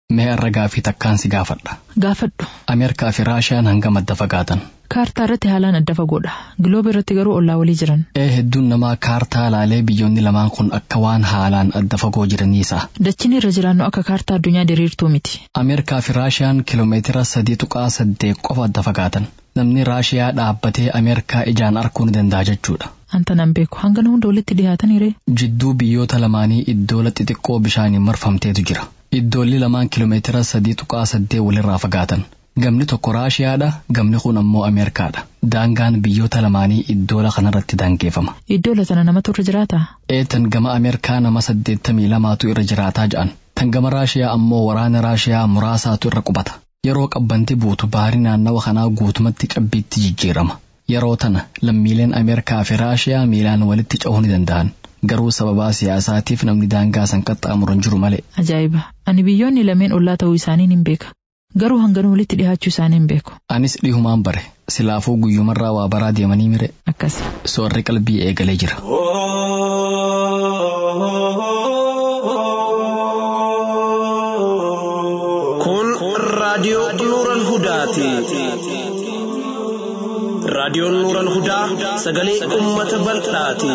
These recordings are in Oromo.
Mee har'a gaafii takkaan si gaafadha. Gaafadhu. Ameerikaa fi Raashiyaan hangam adda fagaatan. Kaartaa irratti haalaan adda fagoodha. Gilooba irratti garuu ollaa walii jiran. Ee hedduun namaa kaartaa laalee biyyoonni lamaan kun akka waan haalaan adda fagoo jiraniisa. Dachiin irra jiraannu akka kaartaa addunyaa diriirtuu miti. Ameerikaa fi Raashiyaan kiloomeetira sadii tuqaa saddeet qofa adda fagaatan. Namni Raashiyaa dhaabbatee Ameerikaa ijaan arguu ni danda'a jechuudha. Anta nan beeku hangana hunda walitti dhiyaataniire. Jidduu biyyoota lamaanii iddoola xixiqqoo bishaaniin marfamteetu jira. Iddoolli lamaan kiloomeetira sadii tuqaa saddeet walirraa fagaatan. Gamni tokko Raashiyaadha, gamni kun ammoo Ameerikaadha. Daangaan biyyoota lamaanii iddoola kanarratti daangeeffama. Iddoola sana namatu irra jiraataa? Eetan gama Ameerikaa nama saddeettamii lamaatu irra jiraataa jedhan. Tan gama Raashiyaa ammoo waraana Raashiyaa muraasaatu irra qubata. Yeroo qabbanti buutu baarii naannawa kanaa guutumatti cabbiitti jijjiirama. Yeroo tana lammiileen Ameerikaa fi Raashiyaa miilaan walitti cehuu ni danda'an. Garuu sababaa siyaasaatiif namni daangaa san qaxxaamuran jiru malee. Ajaa'iba! Ani biyyoonni lameen ollaa ta'uu isaanii hin beeka. Garuu hangana walitti dhiyaachuu isaanii hin beeku. Anis dhihumaan bare silaafuu guyyumarraa waa baraa deemanii mire. Akkasi. Soorri qalbii eegalee jira. Kun raadiyoo Nuural Hudaati. Raadiyoon Nuural Hudaa sagalee uummata bal'aati.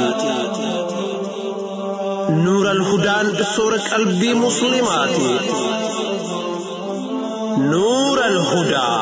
Nuural Hudaan soora qalbii Musliimaati. Nuural Hudaa.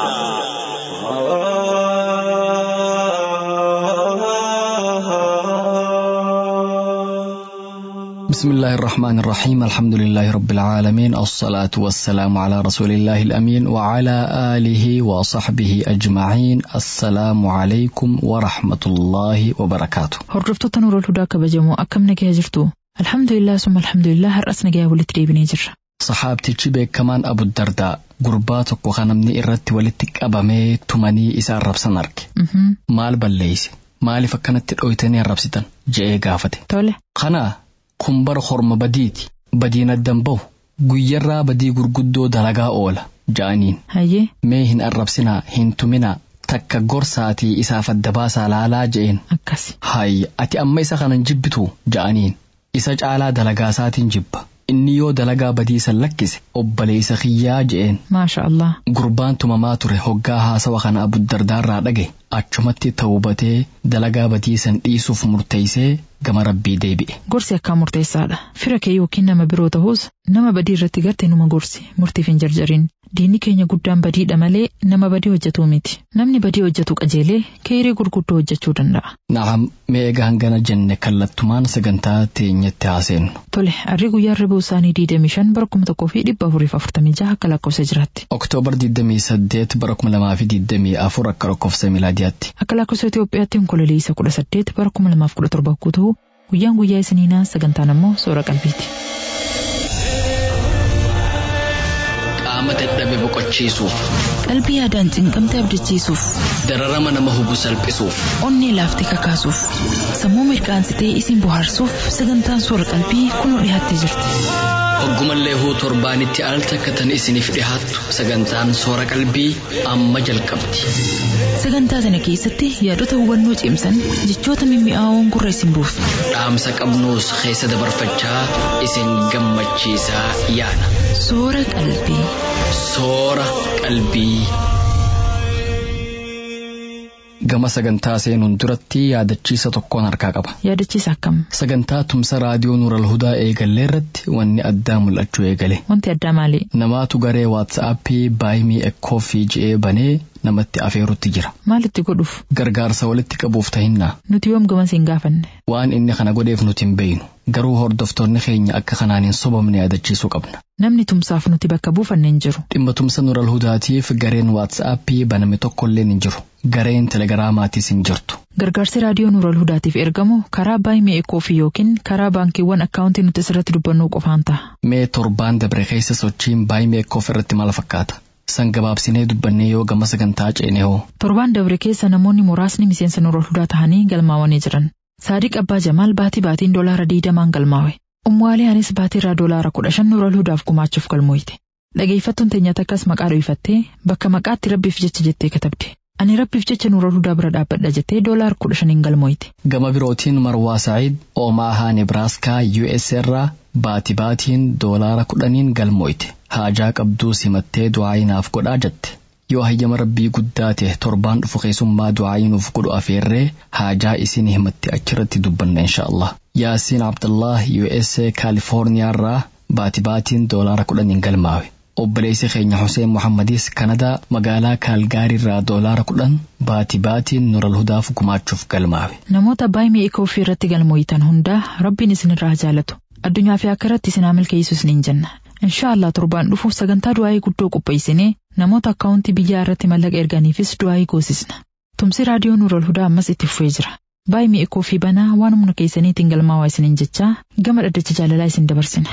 بسم الله الرحمن الرحيم الحمد لله رب العالمين الصلاة والسلام على رسول الله الأمين وعلى آله وصحبه أجمعين السلام عليكم ورحمة الله وبركاته Hordoftoota Nuurol Hudaa kabajamoo akkam nagaya jirtu? Alhamdulillah summa alhamdulillah har'as nagaya walitti deebinee jirra. Saxaabtichi beekamaan Abu Dardaa gurbaa tokko kan namni irratti walitti qabamee tumanii isa arrabsan arge. Mhm. Maal balleeyse? Maaliif akkanatti dhoytanii arrabsitan? je'ee gaafate. Tole. Kana kun bara horma badiiti. Badiin addan bahu. Guyyarraa badii gurguddoo dalagaa oola. Ja'aniin. Hayyee. Mee hin arrabsinaa, hin tuminaa. Takka gorsaatii isaaf adda baasaa laalaa je'een. Akkasi. Hayya ati amma isa kanan jibbitu ja'aniin. Isa caalaa dalagaa isaatiin jibba. Inni yoo dalagaa badiisan lakkise obboleessa kiyyaa je'een. Maasha Allah. Gurbaan tumamaa ture hoggaa haasawa kana abuddardaarraa dhage achumatti tawbatee dalagaa badiisan dhiisuuf murteeysee gama rabbii deebi'e. Gorsi akkaan murteessaadha. Fira kee yookiin nama biroo ta'us nama badii irratti garte numa gorsi murtiif hin jarjarin. Diinni keenya guddaan badiidha malee nama badii hojjetuu miti. Namni badii hojjetu qajeelee keerii gurguddoo hojjechuu danda'a. Naam mee egaa hangana jenne kallattumaan sagantaa teenyatti haaseennu. Tole, harri guyyaa ribuu isaanii 25 bara 1446 akka lakkoofsa jiraatti. Oktoobar 28 bara 2024 akka lakkoofsa milaadiyaatti. Akka lakkoofsa Itoophiyaatti onkololeessa 18 bara 2017 yoo ta'u guyyaan guyyaa isiniinaa sagantaan ammoo soora qalbiiti. Qaama dadhabe boqochiisuuf, Qalbii yaadaan cinqamte abdachiisuuf, dararama nama hubu salphisuuf, onnee laaftee kakaasuuf, sammuu mirkaansitee isin bohaarsuuf sagantaan soora qalbii kunoo dhiyaattee jirti. hoggumallee huu torbaanitti al takkatan isiniif dhihaattu sagantaan soora qalbii amma jalqabdi. Sagantaa sana keessatti yaadota hubannoo cimsan jechoota mimmi'aawoon gurra isin buufna. Dhaamsa qabnuus keessa dabarfachaa isin gammachiisaa yaana. Soora qalbii. Soora qalbii. Gama sagantaa seenuun duratti yaadachiisa tokkoon harkaa qaba. Yaadachiisa akkam? Sagantaa tumsa raadiyoo Nuural Hudaa eegallee irratti wanni addaa mul'achuu eegale. Wanti addaa maali? Namaatu garee waatsaappii baay'imii ekkooffii je'ee banee namatti afeerutti jira. Maalitti godhuuf? Gargaarsa walitti qabuuf tahinnaa. Nuti yoom gamas hin gaafanne? Waan inni kana godheef nuti hin beeynu. Garuu hordoftoonni keenya akka kanaan hin sobamne yaadachiisuu qabna. Namni tumsaaf nuti bakka buufanne hin jiru. Dhimma tumsa Nuural Hudaatiif gareen waatsaappii baname tokkolleen hin jiru. Gareen telegiraamaatiis hin jirtu. Gargaarsi raadiyoo Nuural Hudaatiif ergamu karaa baay'imee ekkooffii yookiin karaa baankiiwwan akkaawuntii nuti asirratti dubbannu qofaan ta'a. Mee torbaan dabre keessa sochiin baay'imee ekkoof irratti maal fakkaata? San gabaabsinee dubbannee yoo gama sagantaa ceene hoo? Torbaan dabre keessa namoonni muraasni miseensa Nuural Hudaa tahanii galmaawanii jiran. Saadiq Abbaa Jamaal baatii baatiin doolaara diidamaan galmaawe. Ummuwaalee Anis baatiirraa doolaara kudha shan Nuural Hudaaf gumaachuuf galmooyte. Dhageeffattuun teenya takkas maqaa dho'ifattee bakka maqaatti rabbiif jecha jettee katabde. Ani rabbiif jecha Nuural Hudaa bira dhaabbadha jettee doolaara kudha shaniin galmooyte. Gama birootiin Marwaa Sa'iid Omaahaa Nebraaskaa US irraa baati baatiin doolaara kudhaniin galmooyte. haajaa qabduu simattee du'aayii naaf godhaa jette yoo hayyama rabbii guddaa ta'e torbaan dhufu keessummaa du'aayii nuuf godhu afeerree haajaa isin himatti achirratti dubbanna inshaallah yaasiin abdullah usa kaalifoorniyaarraa baati baatiin doolaara kudhaniin galmaawe obboleessi keenya Hussein Muhammadiis Kanadaa magaalaa Kaalgaariirraa doolaara kudhan baati baatiin nural hudaaf gumaachuuf galmaawe. Namoota baay'ee mi'a ofii irratti galmooyitan hundaa rabbiin isinirraa jaalatu. Addunyaa fi akka irratti isin milkeessu isiniin jenna. Inshaallah torbaan dhufuuf sagantaa du'aayii guddoo qopheessinee namoota akkaawuntii biyyaa irratti mallaqa erganiifis du'aayii goosisna. Tumsi raadiyoo nural hudaa ammas itti fufee jira. Baay'ee mi'a ofii banaa waan humna keessaniitiin galmaawaa isiniin jechaa gama dhaddacha jaalalaa isin dabarsina.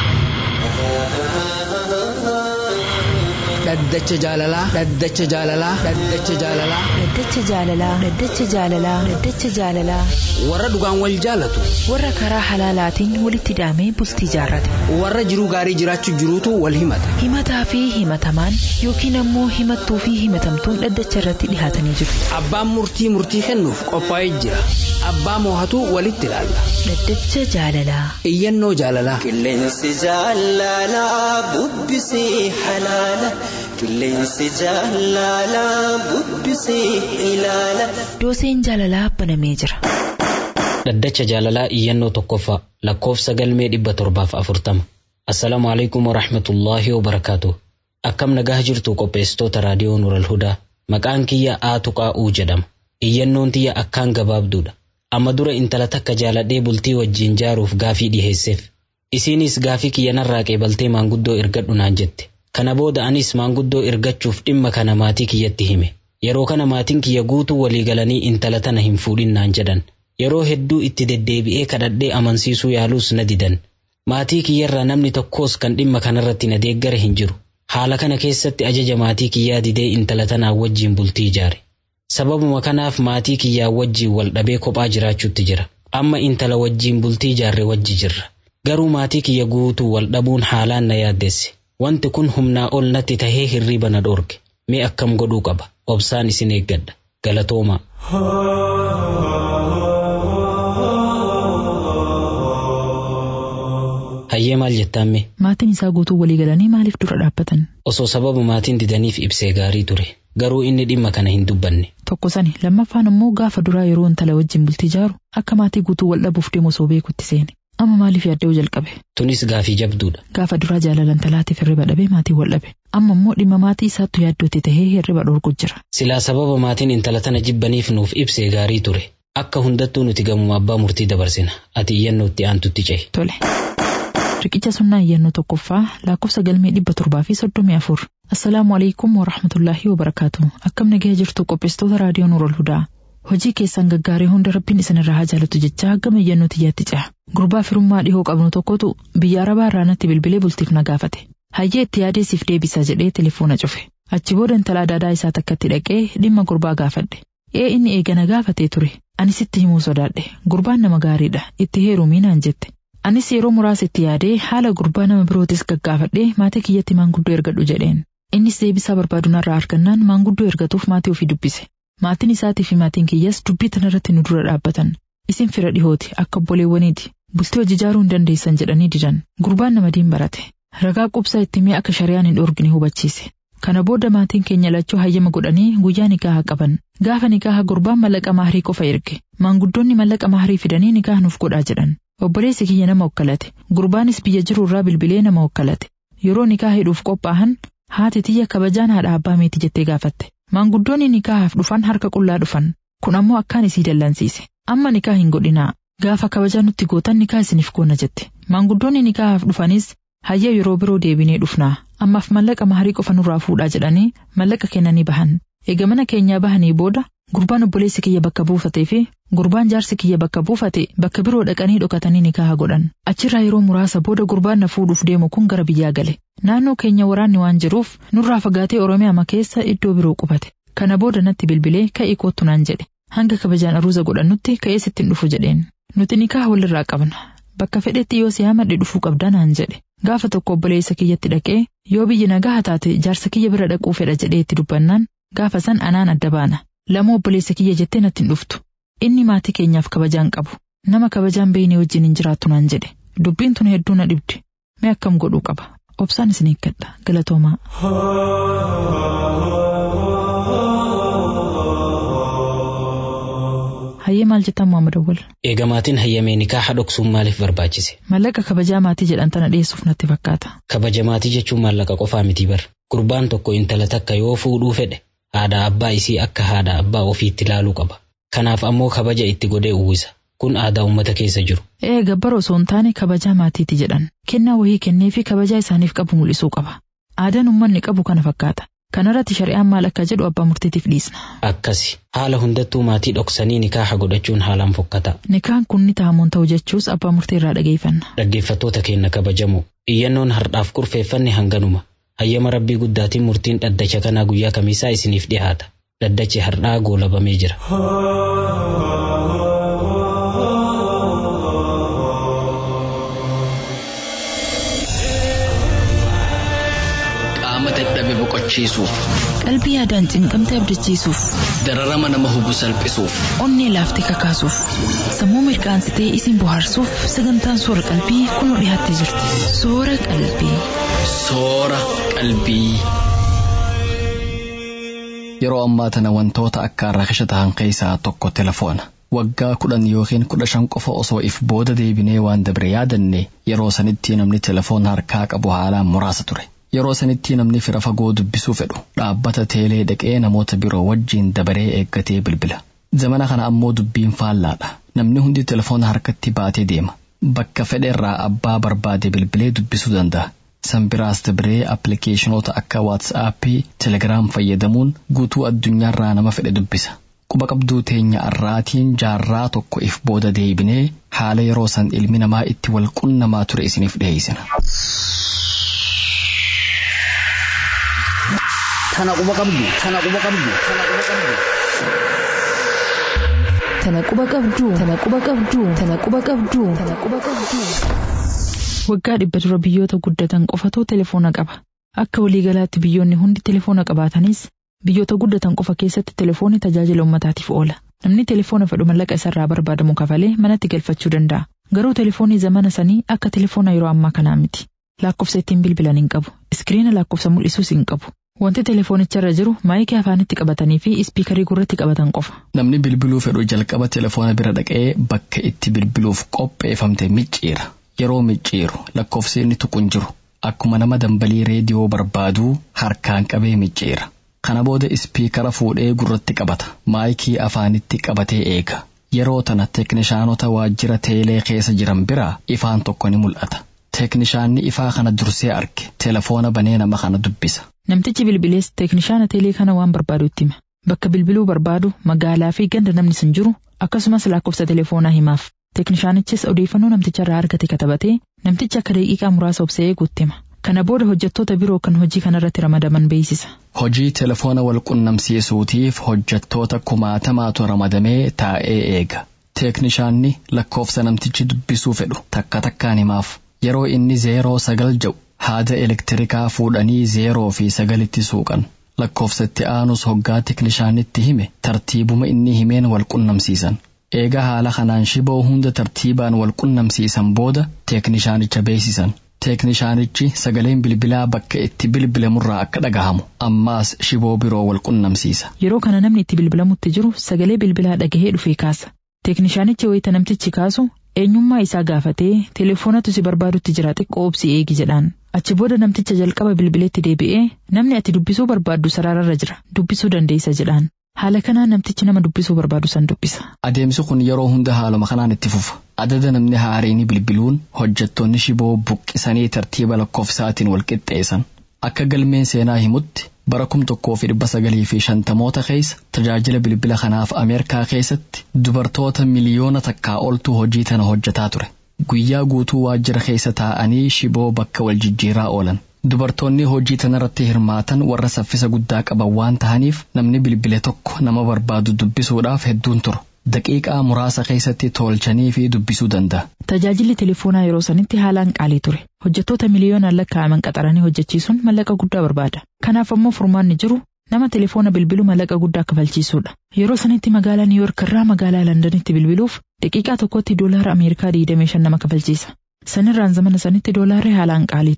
dhaddacha jaalalaa dhaddacha jaalalaa dhaddacha jaalalaa Dhaddacha jaalalaa Dhaddacha jaalalaa Dhaddacha jaalalaa warra dhugaan wal jaalatu warra karaa halaalaatiin walitti hidhamee bultii jaarrate warra jiruu gaarii jiraachuu jiruutu wal himata himataa fi himatamaan yookiin ammoo himattuu fi himatamtuun dhaddacha irratti dhihaatanii jiru. abbaan murtii murtii kennuuf qophaa'ee jira abbaa moohatu walitti ilaalla Dhaddacha jaalalaa iyyannoo jaalalaa Qilleensi jaalalaa bubbisee halaala. Qilleensi jaalalaa bubbisee ilaala. dooseen jaalalaa banamee jira. Dhaddacha jaalalaa iyyannoo tokkoffaa lakkoofsa galmee dhibba torbaaf afurtama. Assalaamu alaikum wa rahmatullaahi wa barakaatu. Akkam nagaa jirtu qopheessitoota raadiyoo Nural Hudaa. Maqaan kiyya Aatu Qaa'uu jedhama. Iyyannoon tiyya akkaan gabaabduudha. Amma dura intala takka jaaladhee bultii wajjin jaaruuf gaafii dhiheesseef. Isiinis gaafii kiyya narraa qeebaltee maanguddoo ergadhu naan jette. Kana booda anis maanguddoo ergachuuf dhimma kana maatii kiyyatti hime. Yeroo kana maatiin kiyya guutuu walii galanii intala tana hin fuudhin naan jedhan. Yeroo hedduu itti deddeebi'ee kadhadhee amansiisuu yaaluus na didan. Maatii kiyyarraa namni tokkos kan dhimma kanarratti na deeggare hin jiru. Haala kana keessatti ajaja maatii kiyyaa didee intala tanaa wajjin bultii ijaare. Sababuma kanaaf maatii kiyyaa wajjin wal dhabee kophaa jiraachuutti jira. Amma intala wajjin bultii ijaarre wajji jirra. Garuu maatii kiyya guutuu wal dhabuun haalaan na yaaddesse. Wanti kun humnaa ol natti tahee hirriba na dhoorge. Mee akkam godhuu qaba? Obsaan isin eeggadha. Galatoomaa. Hayyee maal jettaamme? Maatiin isaa guutuu walii galanii maaliif dura dhaabbatan? Osoo sababa maatiin didaniif ibsee gaarii ture. Garuu inni dhimma kana hin dubbanne. Tokko sani lammaffaan ammoo gaafa duraa yeroo intala wajjin bultii ijaaru akka maatii guutuu wal dhabuuf deemu osoo beekutti seene. Amma maaliif yaadda'uu jalqabe? Tunis gaafii jabduudha. Gaafa duraa jaalala intalaatiif hirriba dhabee maatii wal dhabe. Amma immoo dhimma maatii isaattu yaaddootti tahee hirriba dhorku jira. Silaa sababa maatiin intala tana jibbaniif nuuf ibsee gaarii ture. Akka hundattuu nuti gamuma abbaa murtii dabarsina. Ati iyyannootti aantutti cehi. Tole. Riqicha sunnaa iyyannoo tokkoffaa lakkoofsa galmee dhibba torbaa fi soddomii afur. Assalaamu alaikum wa rahmatullaahi wa barakaatu. Akkam nagaya jirtu qopheessitoota raadiyoo Nuurol Hudaa. Hojii keessan gaggaarii hunda rabbiin isinirraa haa jaalatu jechaa gama iyyannoo tiyyaatti ceha. Gurbaa firummaa dhihoo qabnu tokkotu biyya arabaa irraa natti bilbilee bultiif na gaafate. Hayyee itti yaadee siif deebisa jedhee telefoona cufe. Achi booda intala adaadaa isaa takkatti dhaqee dhimma gurbaa gaafadhe. Ee inni eegana gaafatee ture. Ani sitti himuu sodaadhe. Gurbaan nama gaariidha. Itti heerumii naan jette. Anis yeroo muraasa itti yaadee haala gurbaa nama birootis gaggaafadhee maatii kiyyatti maanguddoo ergadhu jedheen. Innis deebisaa barbaadu narraa argannaan maanguddoo ergatuuf maatii ofii dubbise. Maatiin isaatii fi maatiin kiyyas dubbii tanarratti nu dura dhaabbatan. Isin fira dhihooti akka obboleewwaniiti. Bultii hojii ijaaruu hin dandeessan jedhanii didan. Gurbaan nama diin barate. Ragaa qubsaa itti mee akka shari'aan hin dhoorgine hubachiise. Kana booda maatiin keenya lachuu hayyama godhanii guyyaa nikaaha qaban. Gaafa nikaaha gurbaan mallaqa maahirii qofa erge. Maanguddoonni mallaqa maahirii fidanii nikaaha nuuf godhaa jedhan. Obboleessi kiyya nama okkalate. Gurbaanis biyya jiru irraa bilbilee nama okkalate. Yeroo nikaaha hidhuuf qophaa'an haati tiyya kabajaan haadha abbaa meeti jettee gaafatte. Maanguddoonni nikaahaaf dhufan harka qullaa dhufan. Kun ammoo akkaan isii dallansiise. Amma nikaa hin godhinaa. Gaafa kabajaa nutti gootan nikaa isiniif goona jette. Maanguddoonni nikaahaaf dhufanis hayya yeroo biroo deebinee dhufnaa. Ammaaf mallaqa maahirii qofa nurraa fuudhaa jedhanii mallaqa kennanii bahan. Eega mana keenyaa bahanii booda gurbaan obboleessi kiyya bakka buufatee fi gurbaan jaarsi kiyya bakka buufate bakka biroo dhaqanii dhokatanii nikaaha godhan. Achirraa yeroo muraasa booda gurbaan na fuudhuuf deemu kun gara biyyaa gale. Naannoo keenya waraanni waan jiruuf nurraa fagaatee Oromiyaa keessa iddoo biroo qubate. Kana booda natti bilbilee ka'ii kootu naan jedhe. Hanga kabajaan aruuza godhannutti ka'ee sittiin dhufu jedheen. Nuti nikaaha walirraa qabna. Bakka fedhetti yoo si hamadhe dhufuu qabda naan jedhe. Gaafa tokko obboleessa kiyyatti dhaqee yoo biyyi nagaa taate jaarsa kiyya bira dhaquu fedha jedhee itti dubbannaan gaafa san anaan adda baana. Lama obboleessa kiyya jettee natti hin dhuftu. Inni maatii keenyaaf kabajaan qabu. Nama kabajaan beeyne wajjin hin jiraattu naan jedhe. Dubbiin tun hedduu na dhibdi. Mee akkam godhuu qaba. Obsaan isin eeggadha. Galatoomaa. Hayyee maal jettan Muhammad Awwal? Eegamaatiin hayyamee nikaaha dhoksuun maaliif barbaachise? Mallaqa kabajaa maatii jedhan tana dhiyeessuuf natti fakkaata. Kabaja maatii jechuun maallaqa qofaa miti bar. Gurbaan tokko intala takka yoo fuudhuu fedhe haadha abbaa isii akka haadha abbaa ofiitti ilaaluu qaba. Kanaaf ammoo kabaja itti godhee uwwisa. Kun aadaa uummata keessa jiru. Ee gabbar osoo hin taane kabajaa maatiiti jedhan. Kennaa wahii kennee fi kabajaa isaaniif qabu mul'isuu qaba. Aadaan uummanni qabu kana fakkaata. Kanarratti shari'aan maal akka jedhu abbaa murtiitiif dhiisna. Akkasi haala hundattuu maatii dhoksanii nikaaha godhachuun haalaan fokkata. Nikaan kun ni tahamuun ta'u jechuus abbaa murtii irraa dhageeffanna. Dhaggeeffattoota keenya kabajamoo iyyannoon hardhaaf kurfeeffanne hanganuma. Hayyama rabbii guddaatiin murtiin dhaddacha kanaa guyyaa kamiisaa isiniif dhiyaata. Dhaddachi hardhaa goolabamee jira. Qaama dadhabe boqochiisuuf, Qalbii yaadaan cinqamte abdachiisuuf, dararama nama hubu salphisuuf, onnee laaftee kakaasuuf, sammuu mirqaansitee isin bohaarsuuf sagantaan soora qalbii kunoo dhiyaattee jirti. Soora qalbii. soora qalbii. Yeroo ammaa tana wantoota akka rakasha ta'an keessaa tokko telefoona. Waggaa kudhan yookiin kudha shan qofa osoo if booda deebinee waan dabre yaadanne yeroo sanitti namni telefoona harkaa qabu haalaan muraasa ture. Yeroo sanitti namni fira fagoo dubbisuu fedhu dhaabbata teelee dhaqee namoota biroo wajjiin dabaree eeggatee bilbila. Zamana kana ammoo dubbiin faallaadha. Namni hundi telefoona harkatti baatee deema. Bakka fedheerraa abbaa barbaade bilbilee dubbisuu danda'a. San biraas dabaree appilikeeshinoota akka waatsaappii, telegiraam fayyadamuun guutuu addunyaarraa nama fedhe dubbisa. Quba qabduu teenya arraatiin jaarraa tokko if booda deebinee haala yeroo san ilmi namaa itti wal qunnamaa ture isiniif dhiyeessina. Tana quba qabdu, tana quba qabdu, tana quba qabdu. Tana quba qabduu, tana quba qabduu, tana quba qabduu, tana quba qabduu. Waggaa dhibba dura biyyoota guddatan qofatu telefoona qaba. Akka waliigalaatti biyyoonni hundi telefoona qabaatanis biyyoota guddatan qofa keessatti telefoonni tajaajila uummataatiif oola. Namni telefoona fedhu mallaqa isarraa barbaadamu kafalee manatti galfachuu danda'a. Garuu telefoonni zamana sanii akka telefoona yeroo ammaa kanaa miti. Lakkoofsa ittiin bilbilan hin qabu. Iskiriina lakkoofsa mul'isuus hin qabu. Wanti telefoonicharra jiru maayikii afaanitti qabatanii fi ispiikarii gurratti qabatan qofa. Namni bilbiluu fedhu jalqaba telefoona bira dhaqee bakka itti bilbiluuf qopheeffamte micciira. Yeroo micciiru lakkoofsi inni tuqu hin jiru. Akkuma nama dambalii reediyoo barbaaduu harkaan qabee micciira. Kana booda ispiikara fuudhee gurratti qabata. Maayikii afaanitti qabatee eega. Yeroo tana teeknishaanota waajjira teelee keessa jiran biraa ifaan tokko ni mul'ata. Teeknishaanni ifaa kana dursee arge telefoona banee nama kana dubbisa. Namtichi bilbilees teeknishaana teelee kana waan barbaadu itti hima. Bakka bilbiluu barbaadu magaalaa fi ganda namni sun jiru akkasumas lakkoofsa telefoonaa himaaf. Teeknishaanichis odeeffannoo namticharraa argate katabatee namtichi akka daqiiqaa muraasa obsee eeguutti hima. Kana booda hojjettoota biroo kan hojii kanarratti ramadaman beeksisa. Hojii telefoona wal qunnamsiisuutiif hojjettoota kumaatamaatu ramadamee taa'ee eega. Teeknishaanni lakkoofsa namtichi dubbisuu fedhu takka takkaan himaaf. Yeroo inni zeeroo sagal jedhu haada elektirikaa fuudhanii zeeroo fi sagalitti suuqan. Lakkoofsa itti aanus hoggaa teeknishaanitti hime tartiibuma inni himeen wal qunnamsiisan. Eega haala kanaan shiboo hunda tartiibaan wal qunnamsiisan booda teeknishaanicha beeksisan. Teeknishaanichi sagaleen bilbilaa bakka itti bilbilamurraa akka dhagahamu ammaas shiboo biroo wal qunnamsiisa. Yeroo kana namni itti bilbilamutti jiru sagalee bilbilaa dhagahee dhufee kaasa. Teeknishaanichi wayita namtichi kaasu eenyummaa isaa gaafatee telefoonatu si barbaadutti jira xiqqoo obsi eegi jedhaan. Achi booda namticha jalqaba bilbileetti deebi'ee namni ati dubbisuu barbaaddu sarararra jira dubbisuu dandeessa jedhaan. Haala kanaan namtichi nama dubbisuu barbaadu san dubbisa. Adeemsi kun yeroo hunda haaluma kanaan itti fufa. Adada namni haariini bilbiluun hojjettoonni shiboo buqqisanii tartiiba lakkoofsaatiin wal qixxeessan. Akka galmeen seenaa himutti bara kum tokkoo fi dhibba sagalii fi shantamoota keessa tajaajila bilbila kanaaf Ameerikaa keessatti dubartoota miliyoona takkaa oltu hojii tana hojjetaa ture. Guyyaa guutuu waajjira keessa taa'anii shiboo bakka wal jijjiiraa oolan. Dubartoonni hojii tanarratti hirmaatan warra saffisa guddaa qaban waan tahaniif namni bilbile tokko nama barbaadu dubbisuudhaaf hedduun turu. Daqiiqaa muraasa keessatti tolchanii fi dubbisuu danda'a. Tajaajilli telefoonaa yeroo sanitti haalaan qaalii ture. Hojjettoota miliyoonaan lakkaa'aman qaxaranii hojjechiisuun mallaqa guddaa barbaada. Kanaaf ammoo furmaanni jiru nama telefoona bilbilu mallaqa guddaa kafalchiisuudha. Yeroo sanitti magaalaa Niiyork irraa magaalaa Londanitti bilbiluuf daqiiqaa tokkotti doolaara Ameerikaa 25 nama kafalchiisa. Sanirraan zamana sanitti doolaarri haalaan qaalii ture.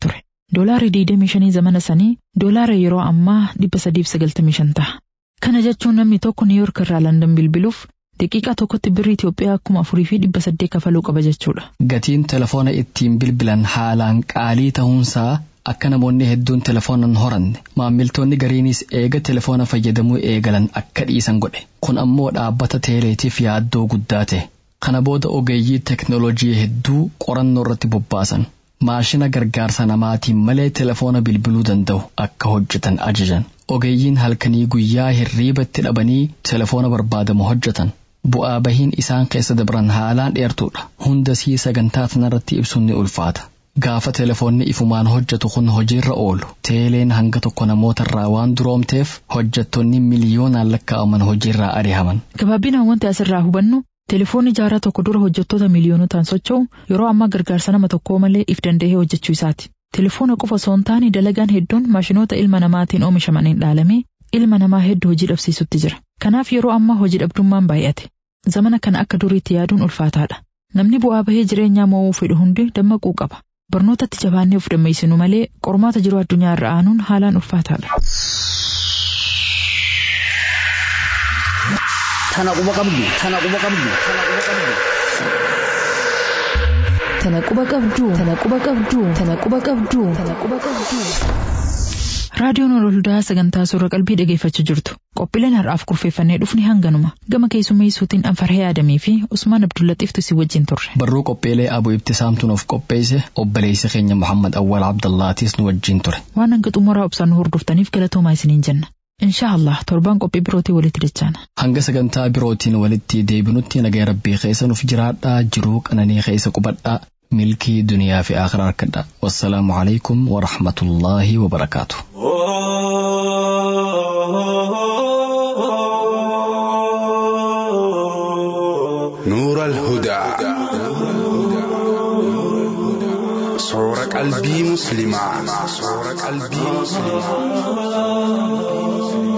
Doolaarri 25 zamana sanii doolaara yeroo ammaa 395 ta'a. Kana jechuun namni tokko Niiyork irraa Landan bilbiluuf daqiiqaa tokkotti birrii Itoophiyaa kuma afurii fi dhibba saddeet kafaluu qaba jechuudha. Gatiin telefoona ittiin bilbilan haalaan qaalii ta'uunsaa akka namoonni hedduun telefoonan horanne maammiltoonni gariinis eega telefoona fayyadamuu eegalan akka dhiisan godhe kun ammoo dhaabbata teeleetiif yaaddoo guddaa ta'e kana booda ogeeyyii teknoolojii hedduu qorannoo irratti bobbaasan maashina gargaarsa namaatiin malee telefoona bilbiluu danda'u akka hojjetan ajajan ogeeyyiin halkanii guyyaa hirriibatti dhabanii telefoona barbaadamu hojjetan bu'aa bahiin isaan keessa dabran haalaan dheertuudha hunda sii sagantaa sanarratti ibsuun ni ulfaata. Gaafa telefoonni ifumaan hojjetu kun hojiirra oolu teeleen hanga tokko namootarraa waan duroomteef hojjettoonni miliyoonaan lakkaa'aman hojiirraa ari'aman. Gabaabinaan wanti asirraa hubannu telefoonni jaarraa tokko dura hojjettoota miliyoonotaan socho'u yeroo ammaa gargaarsa nama tokkoo malee if danda'ee hojjechuu isaati. Telefoona qofa osoo hin taane dalagaan hedduun maashinoota ilma namaatiin oomishamaniin dhaalamee ilma namaa hedduu hojii dhabsiisutti jira. Kanaaf yeroo ammaa hojii dhabdummaan baay'ate. Zamana kana akka duriitti yaaduun ulfaataadha. Namni bu'aa bahee jireenyaa mo'uu fedhu hundi dammaquu qaba. barnootatti jabaannee of dammeessinu malee qormaata jiru addunyaa irra aanuun haalaan ulfaataadha. Tana quba qabdu, tana quba qabdu, tana quba qabdu. Tana quba qabdu, tana quba qabdu, tana quba qabdu, tana quba qabdu. Raadiyoon Orooldaa sagantaa suura qalbii dhageeffachaa jirtu. Qophiileen har'aaf kurfeeffannee dhufni hanganuma. Gama keessummeessuutiin Anfarhee Adamii fi Usmaan Abdullaxiiftu si wajjin turre. Barruu qophiilee Abuu Ibtisaamtuun of qopheesse obboleessi keenya Muhammad Awwal Abdallaatis nu wajjin ture. Waan hanga xumuraa obsaan nu hordoftaniif galatoomaa isiniin jenna. Inshaa Allah torbaan qophii birootii walitti dachaana. Hanga sagantaa birootiin walitti deebinutti nagaa rabbii keessa nuuf jiraadhaa jiruu qananii keessa qubadhaa milkii duniyaa fi akhiraa harkadhaa. Wassalaamu alaikum wa rahmatullaahi wa barakaatu. نور الهدى صور قلبي مسلما صور قلبي مسلما